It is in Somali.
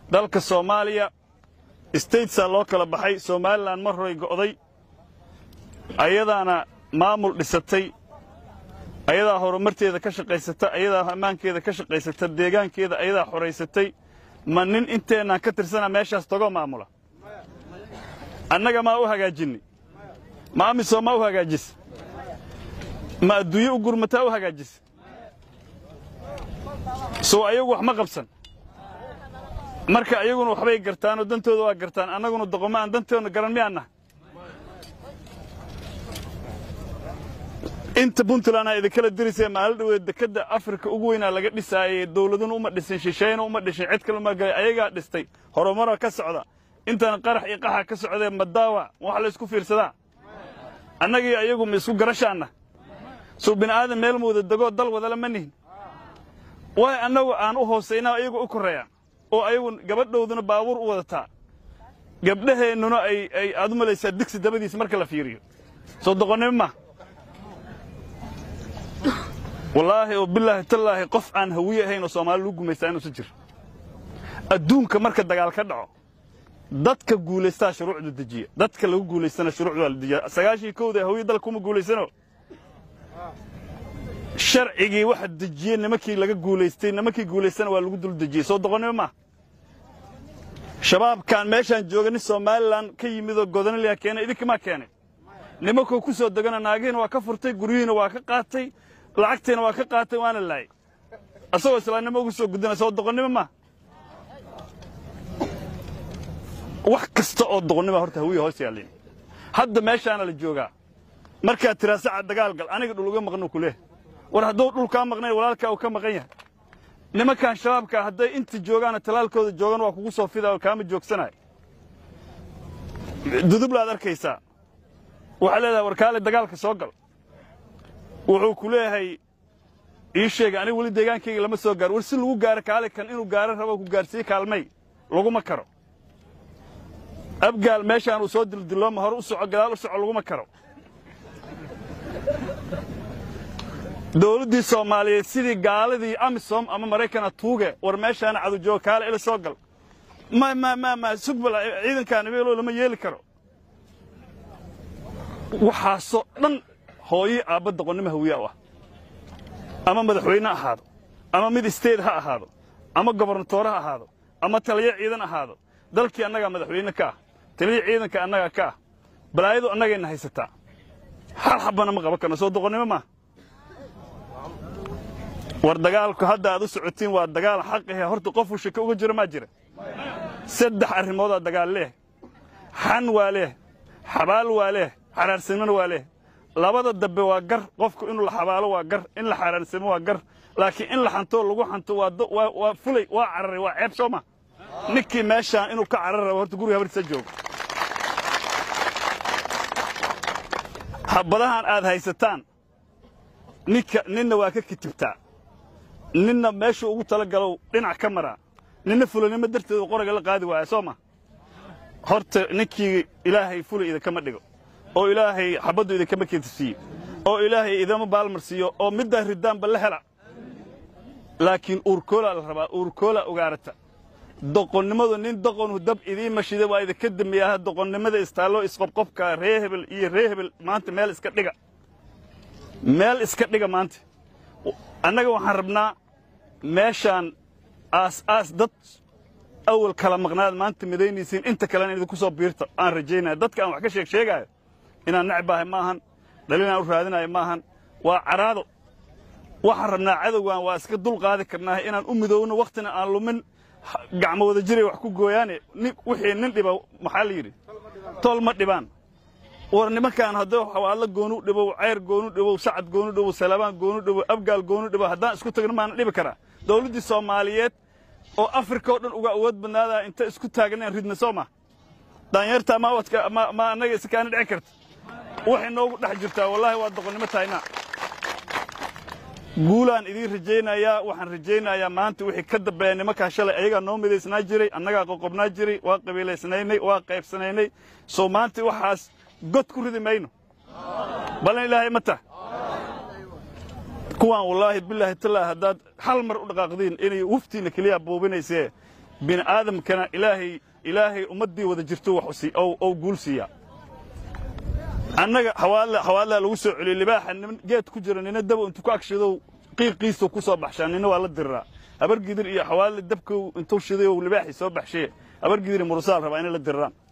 dalka soomaaliya statesaa loo kala baxay somalilan mar horay go'day ayadaana maamul dhisatay ayadaa horumarteeda ka shaqaysata ayadaa ammaankeeda ka shaqaysata deegaankeeda ayadaa xoraysatay ma nin inteennaan ka tirsana meeshaas tagoo maamula annaga maa u hagaajinni ma amisom maa u hagaajisa ma adduunye u gurmataa u hagaajisa sow ayagu wax ma qabsan marka ayaguna waxbay gartaanoo dantooda waa gartaan annaguna doqomo aan dantoodna garan miyaannaha inta puntlandaa idinkala dirisee maalin dhaweed dekedda afrika ugu weynaa laga dhisaayey dawladuna uma dhisin shisheeyna uma dhishin cid kale uma galay ayagaa dhistay horumara ka socda intana qarax iyo qaxa ka socdee madaawa wax la isku fiirsadaa annagii ayagu ma isku garashaanna suu bini'aadan meel muuda degoo dal wadala ma nihin waay annagu aan u hoosaynaa ayagu u korreeyaan oo ayagu gabadhowduna baabuur u wadataa gabdhaheennuna ay ay aad u malaysaa digsi dabadiisa marka la fiiriyo soo doqonnimo ma wallaahi oo bilaahi tallaahi qof aan hawiye ahayn oo soomaali lagu gumaystaa inuusan jiro adduunka marka dagaal ka dhaco dadka guulaystaa shuruucda dejiya dadka lagu guulaystana shuruucda waa la dejiya sagaashii kowda hawiye dalka kuma guulaysano sharcigii waxa dejiye nimankii laga guulaystay nimankii guulaystana waa lagu dul dejiyey soo doqonnimo ma shabaabkaan meeshaan jooga nin somalilan ka yimidoo godanaliya keenay idinkamaa keenay nimankoo ku soo degana naagihiina waa ka furtay guryihiina waa ka qaatay lacagtiina waa ka qaatay waana laayay asagoo islaamnimo ugu soo gudana soo doqonnimo ma wax kasta oo doqonnima horta hawiya hoos yaallin hadda meeshaana la joogaa markaad tiraa saca dagaal gal aniga dhul uga maqnu ku leeh war hadduu dhul kaa maqnay walaalkaa uu ka maqan yahay nimankan shabaabkaa hadday inta joogaana talaalkooda joogan waa kugu soo fidaa oo kaama joogsanayo dudublaad arkaysaa waxaa leedahay warkaale dagaalka soo gal wuxuu ku leeyahay ii sheega aniga weli deegaankayga lama soo gaaro war si lagu gaaro kaale kan inuu gaaro rabo ku gaarsiiye kaalmay laguma karo abgaal meeshaan uu soo dildilooma hore u soco gadaal u soco laguma karo dawladdii soomaaliyeed sidii gaaladii amisom ama maraykana tuuge war meeshaana cadujooga kaale ila soo gal ma ma ma ma sugbal ciidankaan ibeelo lama yeeli karo waxaasoo dhan hooye aabba doqonnimo hawiya u ah ama madaxweyne ahaado ama mid isteed ha ahaado ama gobernatoore ha ahaado ama taliyo ciidan ahaado dalkii annagaa madaxweyne ka ah taliyo ciidanka annagaa ka ah balaayadu annagayna haysataa hal xabbana ma qaban karno soo doqonnimo maa war dagaalku hadda aad u socotiin waa dagaal xaqahe horta qofuu shaka uga jiro maa jira saddex arrimoodaa dagaal leeh xan waa leeh xabaal waa leeh xaraarsanimona waa leeh labada dambe waa gar qofku inuu la xabaalo waa gar in la xaraarsamo waa gar laakiin in la xantoo lagu xanto waa fulay waa cararay waa ceeb soo ma ninkii meeshaan inuu ka carar rabo horta guriga habartiisa joogo habadahan aad haysataan ninka ninna waa ka kitibtaa ninna meeshuu ugu tala galow dhinac ka maraa ninna fulanimo darteedu qoraga la qaadi waaya soo ma horta ninkii ilaahay fulay idinkama dhigo oo ilaahay xabaddu idinkama keentisiiyo oo ilaahay idama baalmarsiiyo oo middaa ridaanba la hela laakiin uurkoolaa la rabaa uurkoolaa ogaarata doqonnimadu nin doqonu dab idiin mashida waa idinka dambeeyaha doqonnimada istaallo isqobqobka ree hebel iyo ree hebel maanta meel iska dhiga meel iska dhiga maanta annaga waxaan rabnaa meeshaan aas-aas dad awal kala maqnaad maanta midaynaysiin inta kalena idinku soo biirta aan rajaynaya dadka aan wax ka sheeg sheegaayo inaan necbaahay ma ahan dhalinaan u raadinayo ma ahan waa caraado waxaan rabnaa cadowgan waa iska dul qaadi karnaa inaan u midoowno wakhtina aan lumin gacmo wada jiray wax ku gooyaane wixii nin dhiba maxaa la yidhi tol ma dhibaan war nimankaan hadduu xawaadlo goonu dhibow ceyr goonu dhibow sacad goonu dhibow salabaan goonu dhibow abgaal goonu dhibow haddaan isku tagno maana dhibi karaa dawladdii soomaaliyeed oo afrika oo dhan uga awood badnaadaa inta isku taagneen ridna soo ma daanyartaa ma wadka ma ma annaga isakaana dhici karta waxay noogu dhex jirtaa wallaahi waa doqonnimo tahaynaa guulaan idiin rajaynayaa waxaan rajaynayaa maanta wixii ka dambeeya nimankaa shalay ayagaa noo midaysnaa jiray annagaa qoqobnaa jiray waa qabiilaysnaynay waa qaybsanaynay soo maanta waxaas god ku ridi mayno ballan ilaahay ma tah kuwaan wallaahi bilaahi tallaahi haddaad hal mar u dhaqaaqdiin inay wuftiinna keliya buubinaysee bini aadamkana ilaahay ilaahay ummaddii wada jirto wax ou guul siiya annaga hawaadlaa lagu soo celiyey libaaxa nin geed ku jira nina daba intuu ku agshidow qiiqiisu ku soo baxshaa nina waa la diriraa habargidir iyo xawaadle dabkow intuu shiday ou libaaxii soo baxshee habargidir iyo murusaal rabaa inay la diriraan